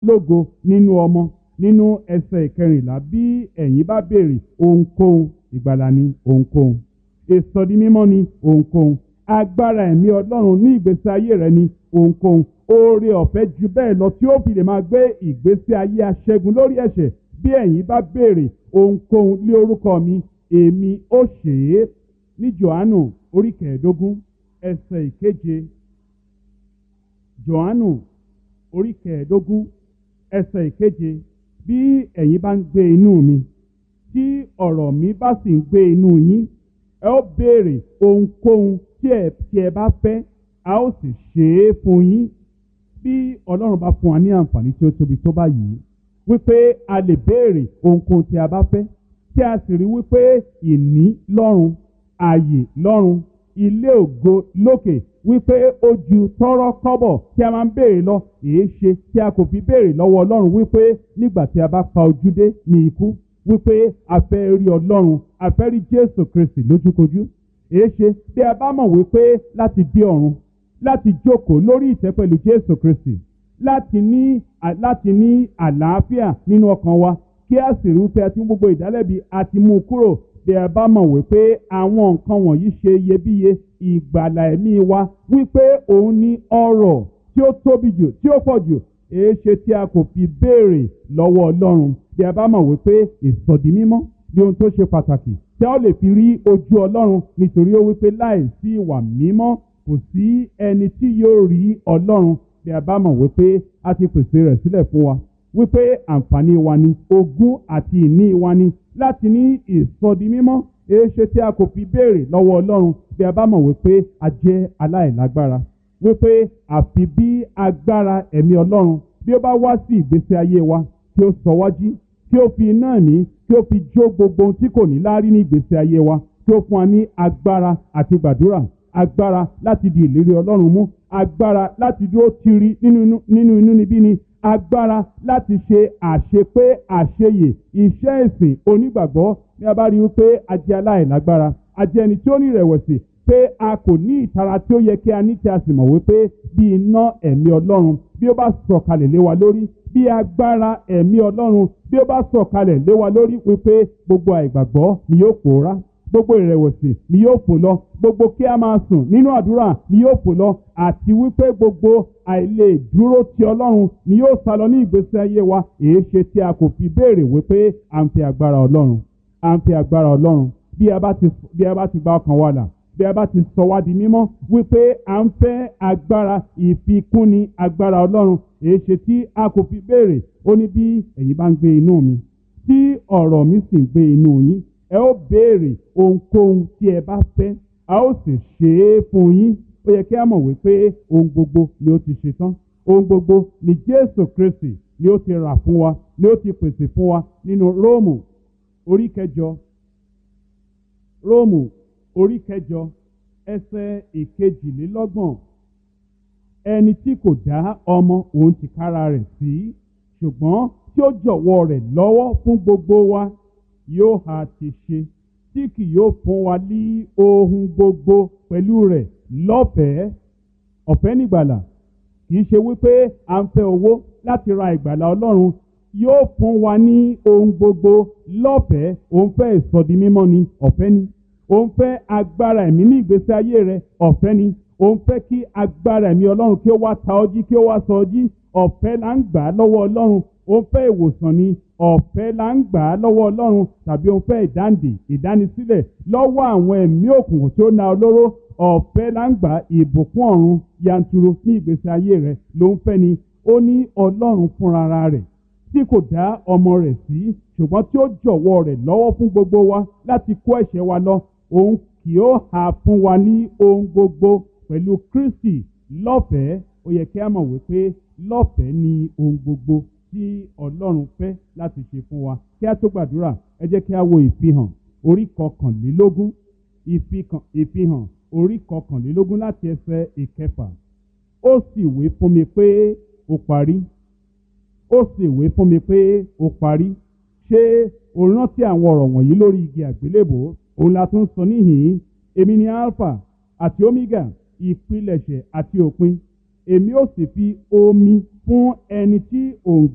lógo nínú ọmọ nínú ẹsẹ̀ ìkẹrìnlá bí ẹ̀yin bá béèrè ohunkóhun ìgbàlà ni ohunkóhun ìsọdi mímọ́ ni ohunkóhun agbára ẹ̀mí ọlọ́run ní ìgbésí ayé rẹ ni ohunkóhun oore ọ̀fẹ́ ju bẹ́ẹ̀ lọ tí ó fi lè máa gbé ìgbésí ayé aṣẹ́gun lórí ẹ̀ṣẹ̀ bí ẹ̀yin bá béèrè ohunkóhun lé orúkọ mi èmi ó ṣe é ní johannu orí kẹẹ̀ẹ́dógún ẹsẹ̀ ìkeje johannu orí kẹẹ̀ẹ́dógún ẹsẹ̀ ìkeje bí ẹ̀yin bá ń gbé inú mi tí ọ̀rọ̀ mi bá sì ń gbé inú yín ẹ ó béèrè ohunkóhun tí ẹ tí ẹ bá fẹ́ a ó sì ṣe é fún yín bí ọlọ́run bá fún wa ní àǹfààní tí ó tóbi tó báyìí wípé a lè béèrè ohunkóhun tí a bá fẹ́ tí a sì rí wípé ìní lọ́run ààyè lọ́run ilé ògo lókè wípé ó ju tọ́rọ́ kọ́bọ̀ tí a máa ń béèrè lọ èé ṣe tí a kò fi béèrè lọ́wọ́ ọlọ́run wípé nígbà tí a bá pa ojú dé ní ikú wípé a fẹ́ rí ọlọ́run a fẹ́ rí jésù kristi lójúkojú èé ṣe bí a bá mọ̀ wípé láti dé ọ̀run láti jókòó lórí ìtẹ́ pẹ̀lú jésù kristi láti ní láti ní àlàáfíà nínú ọkàn wa kí a sì rí wípé a ti mú gbogbo ìdálẹ́bi a ti mú un kúrò bí a bá mọ̀ wípé àwọn nǹkan wọ̀nyí ṣe iyebíye ìgbàlà ẹ̀mí wa wípé òun ní ọrọ̀ tí ó tóbi jù tí ó pọ̀ jù èé ṣe tí a kò fi béèrè lọ́wọ́ ọlọ́run bí a bá mọ̀ wípé ìsọ̀dí mímọ́ bí ohun tó ṣe pàtàkì tí a ó lè fi rí ojú ọlọ́run nítorí ó wípé láì sí ìwà mímọ́ kò sí ẹni tí yóò rí ọlọ́run bí a bá mọ̀ wípé a ti pèsè rẹ̀ sílẹ̀ fún wa wípé àǹfààní wa ni ogún àti ìní wa ni láti ní ìsọdi mímọ́ èéṣe tí a kò fi béèrè lọ́wọ́ ọlọ́run bí a bá mọ̀ wípé a jẹ́ aláìlágbára wípé àfi bí agbára ẹ̀mí ọlọ́run bí ó bá wá sí ìgbésí ayé wa kí ó sọ wá jí kí ó fi iná ẹ̀mí kí ó fi jó gbogbo ohun tí kò ní láárí ní ìgbésí ayé wa kí ó fún wa ní agbára àti gbàdúrà agbára láti di ìlérí ọlọ́run mú agbára láti dúró tiri nínú inú níbí ni agbára láti ṣe àṣepé àṣeyè iṣẹ́ ìsìn onígbàgbọ́ ní a bá rí wípé a jẹ́ aláìlágbára a jẹ́ ẹni tí ó ní ìrẹ̀wẹ̀sì pé a kò ní ìtara tí ó yẹ kí a ní tí a sì mọ̀ wípé bí iná ẹ̀mí ọlọ́run bí ó bá sọ̀kalẹ̀ lé wa lórí bí agbára ẹ̀mí ọlọ́run bí ó bá sọ̀kalẹ̀ lé wa lórí wípé gbogbo àìgbàgbọ́ ni yóò pòórá gbogbo ìrẹ̀wẹ̀sì ni yóò fò lọ gbogbo kí a máa sùn nínú àdúrà ni yóò fò lọ àti wípé gbogbo àìlè dúró ti ọlọ́run ni yóò sá lọ ní ìgbésí ayé wa èé ṣe tí a kò fi béèrè wípé à ń fi agbára ọlọ́run à ń fi agbára ọlọ́run bí a bá ti bí a bá ti gba ọkàn wa là bí a bá ti sọ wá di mímọ́ wípé à ń fẹ́ agbára ìfikúnni agbára ọlọ́run èé ṣe tí a kò fi béèrè ó ní bí ẹ̀yin bá ń gbé inú mi tí ọ̀rọ̀ mi sì ń gbé inú yín ẹ ó béèrè ohunkóhun tí ẹ bá fẹ́ a ó sì ṣe é fún yín ó yẹ kí a mọ̀ wípé ohun gbogbo ni ó ti ṣe tán ohun gbogbo ni jésù kristi ni ó ti rà fún wa ni ó ti pèsè fún wa nínú róòmù orí kẹjọ róòmù orí kẹjọ ẹsẹ̀ ìkejìlélọ́gbọ̀n ẹni tí kò dá ọmọ òun ti kára rẹ̀ sí ṣùgbọ́n tí ó jọ̀wọ́ rẹ̀ lọ́wọ́ fún gbogbo wa yóò ha ti ṣe tí kì yóò fún wa ní ohun gbogbo pẹ̀lú rẹ̀ lọ́fẹ̀ẹ́ ọ̀fẹ́ nígbàlà kì í ṣe wípé à ń fẹ́ owó láti ra ìgbàlà ọlọ́run yóò fún wa ní ohun gbogbo lọ́fẹ̀ẹ́ òun fẹ́ ìsọdi mímọ́ ni ọ̀fẹ́ ni òun fẹ́ agbára ẹ̀mí ní ìgbésí ayé rẹ̀ ọ̀fẹ́ ni òun fẹ́ kí agbára ẹ̀mí ọlọ́run kí ó wá ta ọjí kí ó wá sọ ọjí ọ̀fẹ́ là ń gbà á lọ́wọ́ ọlọ́run òun fẹ́ ìwòsàn ni ọ̀fẹ́ là ń gbà á lọ́wọ́ ọlọ́run tàbí òun fẹ́ ìdáǹdè ìdánisílẹ̀ lọ́wọ́ àwọn ẹ̀mí òkùnkùn tí ó na olóró ọ̀fẹ́ là ń gbà ìbùkún ọ̀run yanturu ní ìgbésí ayé rẹ̀ ló ń fẹ́ ni ó ní ọlọ́run fúnra rẹ̀ tí kò dá ọmọ rẹ̀ sí ṣùgbọ́n tí ó jọ̀wọ́ rẹ̀ lọ́wọ́ fún gbogbo wa láti kó ẹ̀ṣẹ̀ wa lọ òun kì ó hà fún wa ní ohun gbogbo pẹ̀lú kristi lọ́fẹ̀ẹ́ ó yẹ kí a mọ̀ wípé lọ́fẹ̀ẹ́ ni ohun gbogbo tí ọlọ́run fẹ́ láti ṣe fún wa kí a tó gbàdúrà ẹ jẹ́ kí a wo ìfihàn orí kọkànlélógún ìfihàn orí kọkànlélógún láti ẹsẹ̀ ìkẹfà ó sì wé fún mi pé ó parí ó sì wé fún mi pé ó parí ṣé o rántí àwọn ọ̀rọ̀ wọ̀nyí lórí igi àgbélébò òun la tún sọ níhìn-ín èmi ni alpha àti omega ìpilẹ̀ṣẹ̀ àti òpin èmi ó sì fi omi fún ẹni tí òun